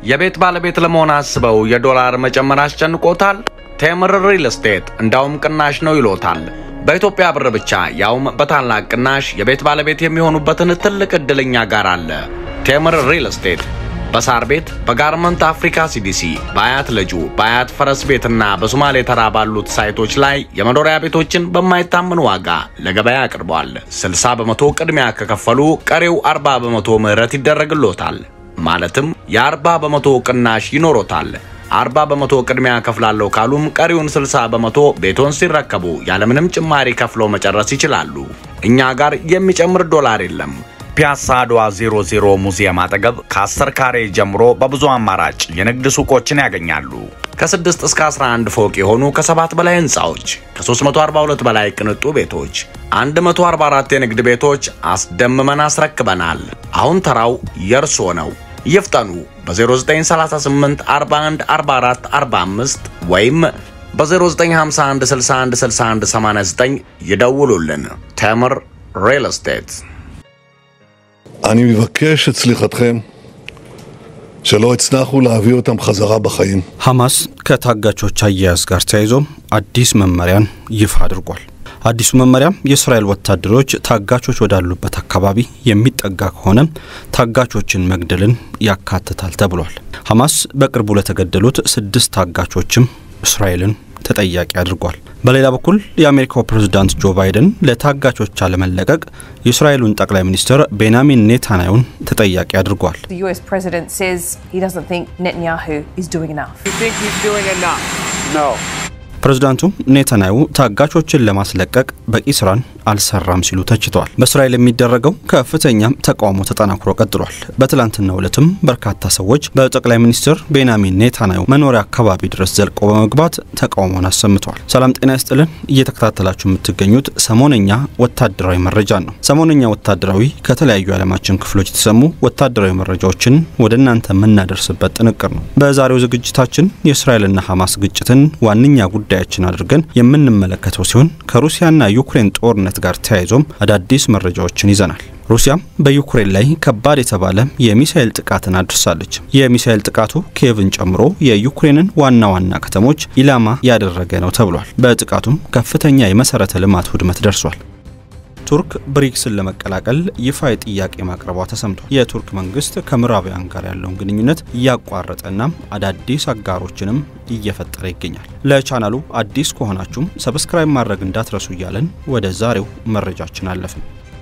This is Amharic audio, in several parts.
የቤት ባለቤት ለመሆን አስበው የዶላር መጨመር አስጨንቆታል? ቴምር ሪል ስቴት እንዳውም ቅናሽ ነው ይሎታል። በኢትዮጵያ ብር ብቻ ያውም በታላቅ ቅናሽ የቤት ባለቤት የሚሆኑበትን ትልቅ ዕድለኛ ጋር አለ። ቴምር ሪል ስቴት በሳር ቤት፣ በጋርመንት አፍሪካ ሲዲሲ፣ በአያት ልጁ፣ በአያት ፈረስ ቤትና በሶማሌ ተራ ባሉት ሳይቶች ላይ የመኖሪያ ቤቶችን በማይታመን ዋጋ ለገበያ አቅርቧል። 60 በመቶ ቅድሚያ ከከፈሉ ቀሪው 40 በመቶ ምህረት ይደረግሎታል። ማለትም የ40 በመቶ ቅናሽ ይኖሮታል። 40 በመቶ ቅድሚያ ከፍላለሁ ካሉም ቀሪውን 60 በመቶ ቤቶን ሲረከቡ ያለምንም ጭማሪ ከፍለው መጨረስ ይችላሉ። እኛ ጋር የሚጨምር ዶላር የለም። ፒያሳ አድዋ 00 ሙዚየም አጠገብ ከ10 ካሬ ጀምሮ በብዙ አማራጭ የንግድ ሱቆችን ያገኛሉ። ከ6 እስከ 11 ፎቅ የሆኑ ከሰባት በላይ ህንፃዎች፣ ከ342 በላይ ቅንጡ ቤቶች፣ 144 የንግድ ቤቶች አስደምመን አስረክበናል። አሁን ተራው የእርስዎ ነው። ይፍጠኑ። በ0938 41 44 45 ወይም በ0951 61 61 89 ይደውሉልን። ቴምር ሪል ስቴት אני מבקש את סליחתכם שלא הצלחנו להביא אותם חזרה בחיים. ሐማስ ከታጋቾች አያያዝ ጋር ተያይዞ አዲስ መመሪያን ይፋ አድርጓል። አዲሱ መመሪያ የእስራኤል ወታደሮች ታጋቾች ወዳሉበት አካባቢ የሚጠጋ ከሆነ ታጋቾችን መግደልን ያካትታል ተብሏል። ሐማስ በቅርቡ ለተገደሉት ስድስት ታጋቾችም እስራኤልን ተጠያቂ አድርጓል። በሌላ በኩል የአሜሪካው ፕሬዝዳንት ጆ ባይደን ለታጋቾች አለመለቀቅ የእስራኤሉን ጠቅላይ ሚኒስትር ቤንያሚን ኔታንያሁን ተጠያቂ አድርጓል። The US president says he doesn't think Netanyahu is doing enough. You think he's doing enough? No. ፕሬዝዳንቱ ኔታንያሁ ታጋቾችን ለማስለቀቅ በቂ ስራን አልሰራም ሲሉ ተችተዋል። በእስራኤል የሚደረገው ከፍተኛ ተቃውሞ ተጠናክሮ ቀጥሏል። በትላንትናው ዕለትም በርካታ ሰዎች በጠቅላይ ሚኒስትር ቤንያሚን ኔታንያሁ መኖሪያ አካባቢ ድረስ ዘልቆ በመግባት ተቃውሞን አሰምተዋል። ሰላም ጤና ይስጥልን። እየተከታተላችሁ የምትገኙት ሰሞነኛ ወታደራዊ መረጃን ነው። ሰሞነኛ ወታደራዊ ከተለያዩ የዓለማችን ክፍሎች የተሰሙ ወታደራዊ መረጃዎችን ወደ እናንተ የምናደርስበት ጥንቅር ነው። በዛሬው ዝግጅታችን የእስራኤልና ሐማስ ግጭትን ዋነኛ ጉዳያችን አድርገን የምንመለከተው ሲሆን ከሩሲያና ዩክሬን ጦርነት ጋር ተያይዞም አዳዲስ መረጃዎችን ይዘናል። ሩሲያም በዩክሬን ላይ ከባድ የተባለ የሚሳኤል ጥቃትን አድርሳለች። የሚሳኤል ጥቃቱ ኪየቭን ጨምሮ የዩክሬንን ዋና ዋና ከተሞች ኢላማ ያደረገ ነው ተብሏል። በጥቃቱም ከፍተኛ የመሰረተ ልማት ውድመት ደርሷል። ቱርክ ብሪክስን ለመቀላቀል ይፋ ጥያቄ ማቅረቧ ተሰምቷል። የቱርክ መንግስት ከምዕራባውያን ጋር ያለውን ግንኙነት እያቋረጠና አዳዲስ አጋሮችንም እየፈጠረ ይገኛል። ለቻናሉ አዲስ ከሆናችሁም ሰብስክራይብ ማድረግ እንዳትረሱ እያለን ወደ ዛሬው መረጃችን አለፍን።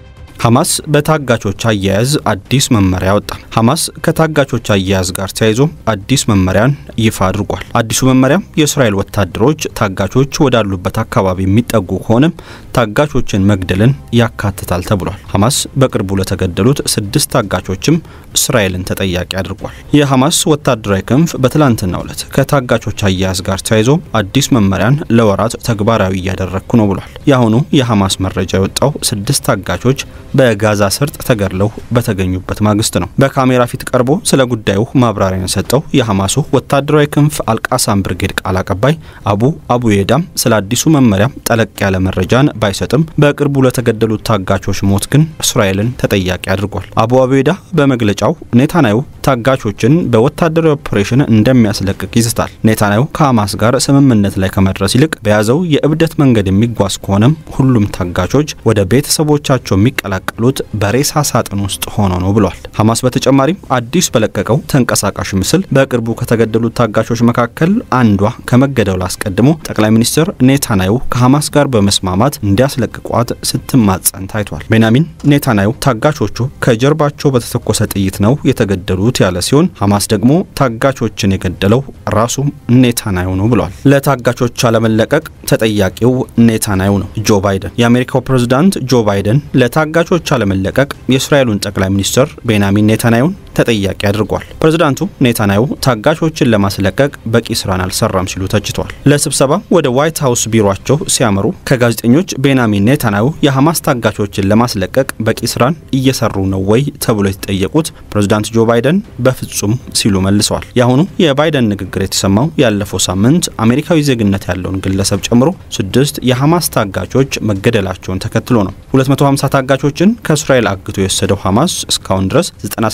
ሐማስ በታጋቾች አያያዝ አዲስ መመሪያ ወጣ። ሐማስ ከታጋቾች አያያዝ ጋር ተያይዞ አዲስ መመሪያን ይፋ አድርጓል። አዲሱ መመሪያ የእስራኤል ወታደሮች ታጋቾች ወዳሉበት አካባቢ የሚጠጉ ከሆነ ታጋቾችን መግደልን ያካትታል ተብሏል። ሐማስ በቅርቡ ለተገደሉት ስድስት ታጋቾችም እስራኤልን ተጠያቂ አድርጓል። የሐማስ ወታደራዊ ክንፍ በትላንትናው ዕለት ከታጋቾች አያያዝ ጋር ተያይዞ አዲስ መመሪያን ለወራት ተግባራዊ እያደረግኩ ነው ብሏል። የአሁኑ የሐማስ መረጃ የወጣው ስድስት ታጋቾች በጋዛ ሰርጥ ተገድለው በተገኙበት ማግስት ነው። በካሜራ ፊት ቀርቦ ስለ ጉዳዩ ማብራሪያን የሰጠው የሐማሱ ወታደራዊ ክንፍ አልቃሳም ብርጌድ ቃል አቀባይ አቡ አቡዬዳም ስለ አዲሱ መመሪያ ጠለቅ ያለ መረጃን ባይሰጥም በቅርቡ ለተገደሉት ታጋቾች ሞት ግን እስራኤልን ተጠያቂ አድርጓል። አቡ አቡዬዳ በመግለጫው ኔታንያሁ ታጋቾችን በወታደራዊ ኦፕሬሽን እንደሚያስለቅቅ ይዝታል። ኔታንያሁ ከሐማስ ጋር ስምምነት ላይ ከመድረስ ይልቅ በያዘው የእብደት መንገድ የሚጓዝ ከሆነም ሁሉም ታጋቾች ወደ ቤተሰቦቻቸው የሚቀላቀሉት በሬሳ ሳጥን ውስጥ ሆኖ ነው ብሏል። ሐማስ በተጨማሪም አዲስ በለቀቀው ተንቀሳቃሽ ምስል በቅርቡ ከተገደሉት ታጋቾች መካከል አንዷ ከመገደሉ አስቀድሞ ጠቅላይ ሚኒስትር ኔታንያሁ ከሐማስ ጋር በመስማማት እንዲያስለቅቋት ስትማጸን ታይቷል። ቤንያሚን ኔታንያሁ ታጋቾቹ ከጀርባቸው በተተኮሰ ጥይት ነው የተገደሉት ያለ ሲሆን ሐማስ ደግሞ ታጋቾችን የገደለው ራሱ ኔታንያሁ ነው ብሏል። ለታጋቾች አለመለቀቅ ተጠያቂው ኔታንያሁ ነው። ጆ ባይደን የአሜሪካው ፕሬዝዳንት ጆ ባይደን ለታጋቾች አለመለቀቅ የእስራኤሉን ጠቅላይ ሚኒስትር ቤንያሚን ኔታንያሁን ተጠያቂ አድርጓል። ፕሬዝዳንቱ ኔታንያሁ ታጋቾችን ለማስለቀቅ በቂ ስራን አልሰራም ሲሉ ተችተዋል። ለስብሰባ ወደ ዋይት ሀውስ ቢሮቸው ሲያመሩ ከጋዜጠኞች ቤንያሚን ኔታንያሁ የሐማስ ታጋቾችን ለማስለቀቅ በቂ ስራን እየሰሩ ነው ወይ ተብሎ የተጠየቁት ፕሬዝዳንት ጆ ባይደን በፍጹም ሲሉ መልሰዋል። የአሁኑ የባይደን ንግግር የተሰማው ያለፈው ሳምንት አሜሪካዊ ዜግነት ያለውን ግለሰብ ጨምሮ ስድስት የሐማስ ታጋቾች መገደላቸውን ተከትሎ ነው። 250 ታጋቾችን ከእስራኤል አግቶ የወሰደው ሐማስ እስካሁን ድረስ 97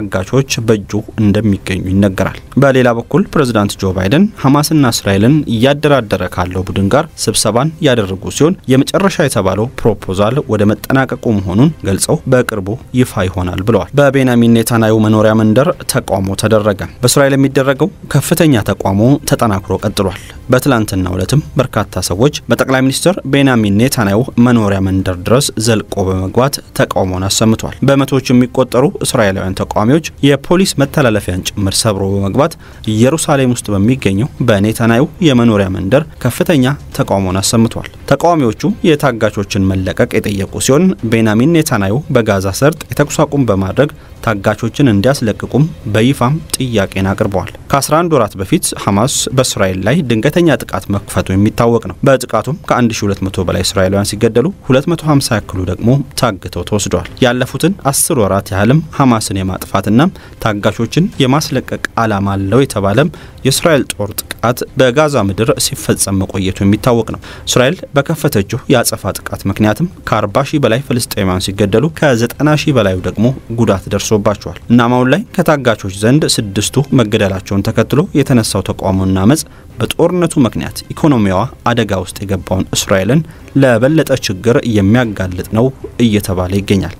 ታጋቾች በእጁ እንደሚገኙ ይነገራል። በሌላ በኩል ፕሬዝዳንት ጆ ባይደን ሐማስና እስራኤልን እያደራደረ ካለው ቡድን ጋር ስብሰባን ያደረጉ ሲሆን የመጨረሻ የተባለው ፕሮፖዛል ወደ መጠናቀቁ መሆኑን ገልጸው በቅርቡ ይፋ ይሆናል ብለዋል። በቤንያሚን ኔታንያሁ መኖሪያ መንደር ተቃውሞ ተደረገ። በእስራኤል የሚደረገው ከፍተኛ ተቃውሞ ተጠናክሮ ቀጥሏል። በትላንትናው ዕለትም በርካታ ሰዎች በጠቅላይ ሚኒስትር ቤንያሚን ኔታንያሁ መኖሪያ መንደር ድረስ ዘልቆ በመግባት ተቃውሞን አሰምቷል። በመቶዎች የሚቆጠሩ እስራኤላውያን ተቃዋሚዎች የፖሊስ መተላለፊያን ጭምር ሰብሮ በመግባት ኢየሩሳሌም ውስጥ በሚገኘው በኔታንያሁ የመኖሪያ መንደር ከፍተኛ ተቃውሞን አሰምቷል። ተቃዋሚዎቹ የታጋቾችን መለቀቅ የጠየቁ ሲሆን ቤንያሚን ኔታንያሁ በጋዛ ሰርጥ የተኩስ አቁም በማድረግ ታጋቾችን እንዲያስለቅቁም በይፋም ጥያቄን አቅርበዋል። ከ11 ወራት በፊት ሐማስ በእስራኤል ላይ ድንገተኛ ጥቃት መክፈቱ የሚታወቅ ነው። በጥቃቱም ከ1200 በላይ እስራኤላውያን ሲገደሉ 250 ያክሉ ደግሞ ታግተው ተወስደዋል። ያለፉትን አስር ወራት ያህልም ሐማስን የማጥፋትና ታጋቾችን የማስለቀቅ ዓላማ አለው የተባለም የእስራኤል ጦር ጥቃት በጋዛ ምድር ሲፈጸም መቆየቱ የሚታወቅ ነው። እስራኤል በከፈተችው የአጸፋ ጥቃት ምክንያትም ከ40 ሺህ በላይ ፍልስጤማውያን ሲገደሉ ከ90 ሺህ በላዩ ደግሞ ጉዳት ደርሶባቸዋል። እናም አሁን ላይ ከታጋቾች ዘንድ ስድስቱ መገደላቸውን ተከትሎ የተነሳው ተቃውሞና አመፅ በጦርነቱ ምክንያት ኢኮኖሚዋ አደጋ ውስጥ የገባውን እስራኤልን ለበለጠ ችግር የሚያጋልጥ ነው እየተባለ ይገኛል።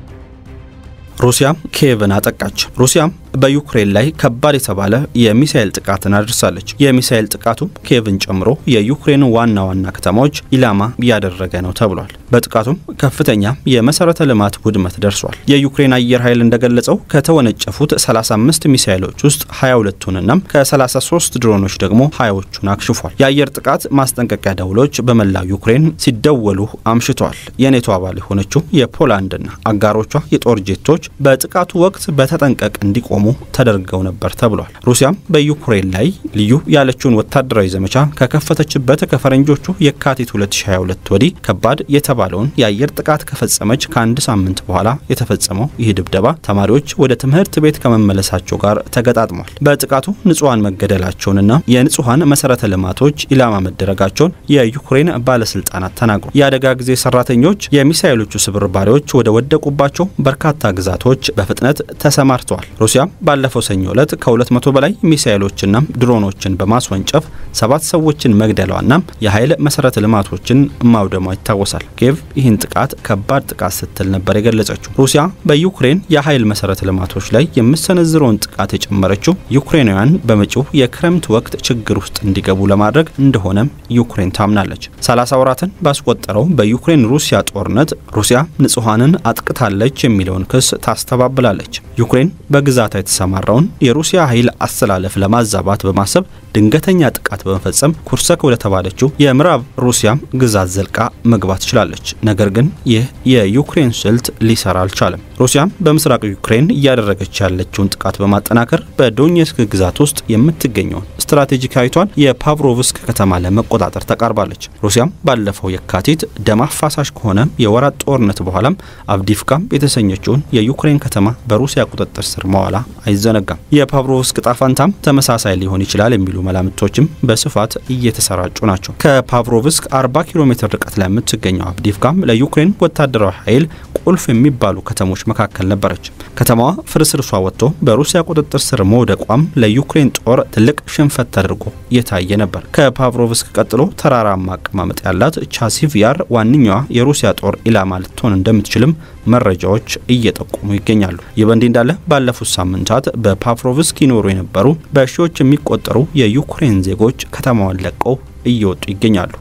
ሩሲያ ኪየቭን አጠቃች። ሩሲያም በዩክሬን ላይ ከባድ የተባለ የሚሳኤል ጥቃትን አድርሳለች። የሚሳኤል ጥቃቱ ኪየቭን ጨምሮ የዩክሬን ዋና ዋና ከተማዎች ኢላማ ያደረገ ነው ተብሏል። በጥቃቱም ከፍተኛ የመሰረተ ልማት ውድመት ደርሷል። የዩክሬን አየር ኃይል እንደገለጸው ከተወነጨፉት 35 ሚሳኤሎች ውስጥ 22ቱንና ከ33 ድሮኖች ደግሞ 20ዎቹን አክሽፏል። የአየር ጥቃት ማስጠንቀቂያ ደውሎች በመላው ዩክሬን ሲደወሉ አምሽተዋል። የኔቶ አባል የሆነችው የፖላንድና አጋሮቿ የጦር ጄቶች በጥቃቱ ወቅት በተጠንቀቅ እንዲቆሙ ተደርገው ነበር ተብሏል። ሩሲያም በዩክሬን ላይ ልዩ ያለችውን ወታደራዊ ዘመቻ ከከፈተችበት ከፈረንጆቹ የካቲት 2022 ወዲህ ከባድ የተባለውን የአየር ጥቃት ከፈጸመች ከአንድ ሳምንት በኋላ የተፈጸመው ይህ ድብደባ ተማሪዎች ወደ ትምህርት ቤት ከመመለሳቸው ጋር ተገጣጥሟል። በጥቃቱ ንጹሐን መገደላቸውንና የንጹሐን መሰረተ ልማቶች ኢላማ መደረጋቸውን የዩክሬን ባለስልጣናት ተናግሯል። የአደጋ ጊዜ ሰራተኞች የሚሳኤሎቹ ስብርባሪዎች ወደ ወደቁባቸው በርካታ ግዛቶች በፍጥነት ተሰማርተዋል። ሩሲያ ባለፈው ሰኞ ዕለት ከ200 በላይ ሚሳኤሎችና ድሮኖችን በማስወንጨፍ ሰባት ሰዎችን መግደሏና የኃይል መሰረተ ልማቶችን ማውደሟ ይታወሳል። ኪየቭ ይህን ጥቃት ከባድ ጥቃት ስትል ነበር የገለጸችው። ሩሲያ በዩክሬን የኃይል መሰረተ ልማቶች ላይ የምሰነዝረውን ጥቃት የጨመረችው ዩክሬናውያን በመጪው የክረምት ወቅት ችግር ውስጥ እንዲገቡ ለማድረግ እንደሆነም ዩክሬን ታምናለች። 30 ወራትን ባስቆጠረው በዩክሬን ሩሲያ ጦርነት ሩሲያ ንጹሐንን አጥቅታለች የሚለውን ክስ ታስተባብላለች። ዩክሬን በግዛቷ የተሰማራውን የሩሲያ ኃይል አስተላለፍ ለማዛባት በማሰብ ድንገተኛ ጥቃት በመፈጸም ኩርሰክ ወደ ተባለችው የምዕራብ ሩሲያ ግዛት ዘልቃ መግባት ችላለች። ነገር ግን ይህ የዩክሬን ስልት ሊሰራ አልቻለም። ሩሲያም በምስራቅ ዩክሬን እያደረገች ያለችውን ጥቃት በማጠናከር በዶኔትስክ ግዛት ውስጥ የምትገኘውን ስትራቴጂካዊቷን የፓቭሮቭስክ ከተማ ለመቆጣጠር ተቃርባለች። ሩሲያም ባለፈው የካቲት ደም አፋሳሽ ከሆነ የወራት ጦርነት በኋላም አቭዲፍካም የተሰኘችውን የዩክሬን ከተማ በሩሲያ ቁጥጥር ስር መዋላ አይዘነጋም። የፓቭሮቭስክ ጣፋንታም ተመሳሳይ ሊሆን ይችላል የሚሉ መላምቶችም በስፋት እየተሰራጩ ናቸው። ከፓቭሮቭስክ 40 ኪሎ ሜትር ርቀት ላይ የምትገኘው አቭዲፍካም ለዩክሬን ወታደራዊ ኃይል ቁልፍ የሚባሉ ከተሞች መካከል ነበረች። ከተማዋ ፍርስርሷ ወጥቶ በሩሲያ ቁጥጥር ስር መውደቋም ለዩክሬን ጦር ትልቅ ሽንፈት ተደርጎ የታየ ነበር። ከፓቭሮቭስክ ቀጥሎ ተራራማ አቀማመጥ ያላት ቻሲቭ ያር ዋነኛዋ የሩሲያ ጦር ኢላማ ልትሆን እንደምትችልም መረጃዎች እየጠቆሙ ይገኛሉ። ይህ በእንዲህ እንዳለ ባለፉት ሳምንታት በፓቭሮቭስክ ይኖሩ የነበሩ በሺዎች የሚቆጠሩ የዩክሬን ዜጎች ከተማዋን ለቀው እየወጡ ይገኛሉ።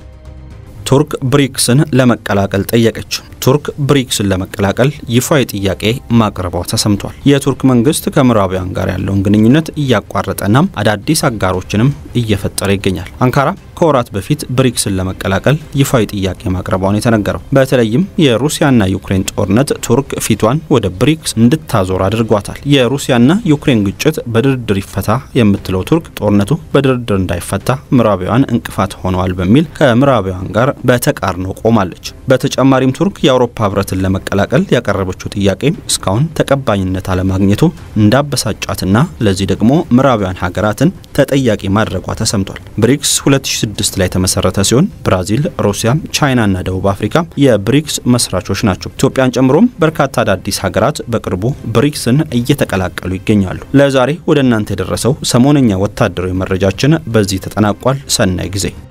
ቱርክ ብሪክስን ለመቀላቀል ጠየቀች። ቱርክ ብሪክስን ለመቀላቀል ይፋዊ ጥያቄ ማቅረቧ ተሰምቷል። የቱርክ መንግስት ከምዕራባውያን ጋር ያለውን ግንኙነት እያቋረጠናም አዳዲስ አጋሮችንም እየፈጠረ ይገኛል። አንካራ ከወራት በፊት ብሪክስን ለመቀላቀል ይፋዊ ጥያቄ ማቅረቧን የተነገረው በተለይም የሩሲያና ዩክሬን ጦርነት ቱርክ ፊቷን ወደ ብሪክስ እንድታዞር አድርጓታል። የሩሲያና ዩክሬን ግጭት በድርድር ይፈታ የምትለው ቱርክ ጦርነቱ በድርድር እንዳይፈታ ምዕራባውያን እንቅፋት ሆነዋል በሚል ከምዕራባውያን ጋር በተቃርኖ ቆማለች። በተጨማሪም ቱርክ የአውሮፓ ህብረትን ለመቀላቀል ያቀረበችው ጥያቄ እስካሁን ተቀባይነት አለማግኘቱ እንዳበሳጫትና ለዚህ ደግሞ ምዕራባውያን ሀገራትን ተጠያቂ ማድረጓ ተሰምቷል። ብሪክስ 2006 ላይ የተመሰረተ ሲሆን ብራዚል፣ ሩሲያ፣ ቻይናና ደቡብ አፍሪካ የብሪክስ መስራቾች ናቸው። ኢትዮጵያን ጨምሮም በርካታ አዳዲስ ሀገራት በቅርቡ ብሪክስን እየተቀላቀሉ ይገኛሉ። ለዛሬ ወደ እናንተ የደረሰው ሰሞነኛ ወታደራዊ መረጃችን በዚህ ተጠናቋል። ሰናይ ጊዜ